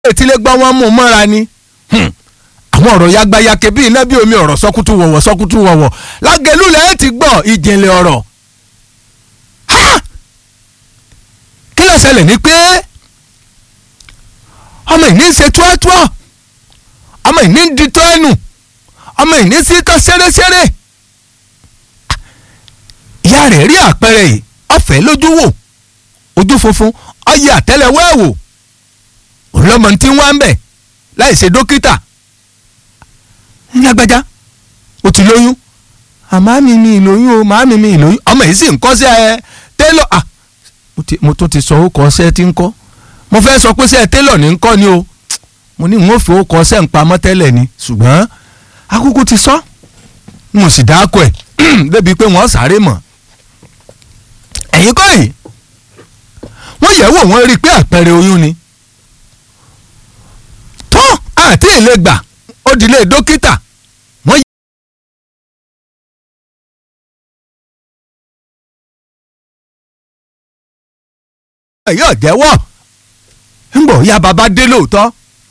etílé gbọ́ wọn mú mọ́ra ni àwọn ọ̀rọ̀ yagbayake bíi iná bí omi ọ̀rọ̀ sọ́kútù wọ̀wọ̀ sọ́kútù wọ̀wọ̀ lágẹ̀lú lẹ́yìn ti gbọ́ ìjìnlẹ̀ ọ̀rọ̀ kí ló ṣẹlẹ̀ ni pé ọmọ ìní ń ṣe túọ́túọ́ ọmọ ìní ń di tọ́ ẹnu ọmọ ìní sí tọ́ ṣẹ́rẹ́ṣẹ́rẹ́ ìyá rẹ̀ rí àpẹẹrẹ yìí ọ̀fẹ́ lójú wò ojú funfun ọyẹ àtẹ́lẹwọ́ ẹ̀ wò òun lọ́mọ tí ń wá ń bẹ̀ láì ṣe dókítà lágbájá ó ti lóyún àmọ́ mi mi ìlóyún o màá mi mi ìlóyún ọmọ yìí sì ń kọ́ sí ẹ télọ̀ à mo tún ti sọ ó kọ́ ṣẹ́ tí ń kọ́ mo fẹ́ sọ pé ṣẹ́ télọ̀ ní ń kọ́ ni o mo ní n ó fi ó kọ́ ṣẹ́ ń pamọ́ tẹ́lẹ̀ ni ṣùgbọ́n akúkú ti sọ mo sì dáko ẹ̀ débi pé wọ́n sáré mọ̀ ẹ̀yin kọ́ yìí wọ́n yẹ̀ wò wọ́n rí i pé àpẹẹrẹ oyún ni tó àti ìlẹ̀ gbà ó dilé dókítà wọ́n yẹ yóò jẹ́wọ́ ńgbọ̀ ya bàbá dé lóòótọ́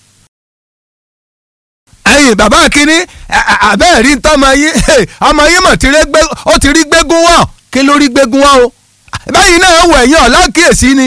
ẹ̀yin bàbá kínní àbẹ́ẹ̀ rí tọ́mọ yín ọmọ yín mọ̀ ó ti rí gbégún wọ̀ kí ló rí gbégún wọ̀ o báyìí náà wọ ẹ̀yìn ọ̀la kíyèsí ni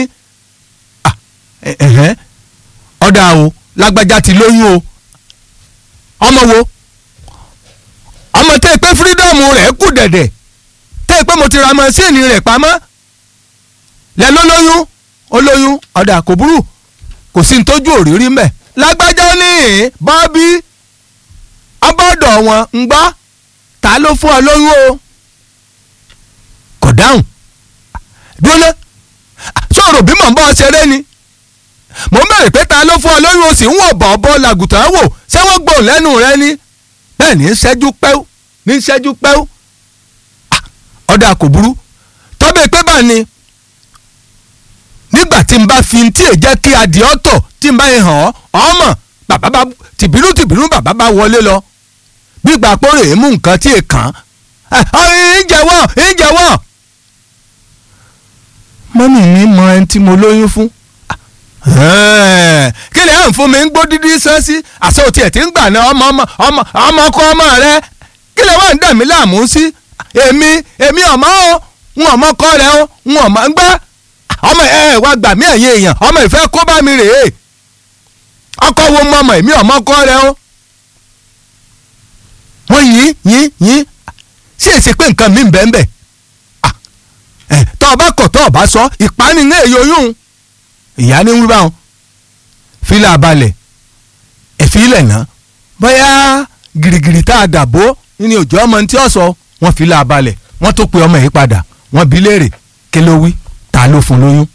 ọ̀dà o lágbájá ti lóyún o ọmọ wo ọmọ tẹ́ ẹ pé fírídọ́ọ̀mù rẹ̀ kù dẹ̀dẹ̀ tẹ́ ẹ pé mo ti ra mọ́síìnì rẹ̀ pamọ́ lẹ́ ló lóyún ó lóyún ọ̀dà kò burú kò sí ní tójú òrírí mẹ́ lágbájá ní bọ́bí ọbọ̀dọ̀ wọn ń gbọ́ ta ló fún ọ lóyún o kò dáhùn dúró sọ̀rọ̀ bí mò ń bọ́ ṣeré ni mò ń bẹ̀rẹ̀ pé ta ló fún ọ lóyún o sì ń wọ̀ bọ̀ ọ̀bọ làgùtàn wò ṣé wọ́n gbòòn lẹ́nu rẹ ni bẹ́ẹ̀ ní ṣẹ́jú pẹ́ú ní ṣẹ́jú pẹ́ú ọ̀dà kò burú tọ́bẹ̀ pé bá ní nígbà tí n bá fi tí è jẹ́ kí adìẹ ọ̀tọ̀ tí n bá yẹn hàn ọ́ ọmọ bàbá bá tìbínú tìbínú bàbá bá wọlé lọ gbígbà pọ́nrẹ́ èémú nǹkan tí è kàn án ìjẹ́wọ́ ìjẹ́wọ́ mọ́mì mi mọ ẹni tí mo lóyún fún kí ni à ń fún mi ń gbó dídí sẹ́sí àṣẹ òtí ẹ̀ tí ń gbà ní ọmọ ọmọ ọmọ ọmọ ọkọ ọmọ rẹ kí lè wá ń dà mí láàmú sí èmi èmi ọmọ o ń ọmọ kọ rẹ o ń ọmọ ń gbá ọmọ ẹ ẹ wá gbà mí ẹ̀yìn èèyàn ọmọ ìfẹ́ kó bá mi rèé ọkọ wo mọ ọmọ èmi ọmọ kọ rẹ o wọ́n yín yín yín sí èsì pé nǹkan mi ń bẹ́ẹ̀ bẹ́ẹ̀ tọ́ ọ bá kọ̀ tọ́ ọ bá sọ ìpánìyàn èyí oyún ìyá ní wíwá wọn fílà balẹ̀ ẹ̀fílẹ̀ náà bóyá gìrìgìrì tá a dàbò ní òjò ọmọ tí ó sọ wọn fílà balẹ̀ wọ́n tó pe ọmọ yìí padà wọ́n bi léèrè kí ló wí ta ló fún lóyún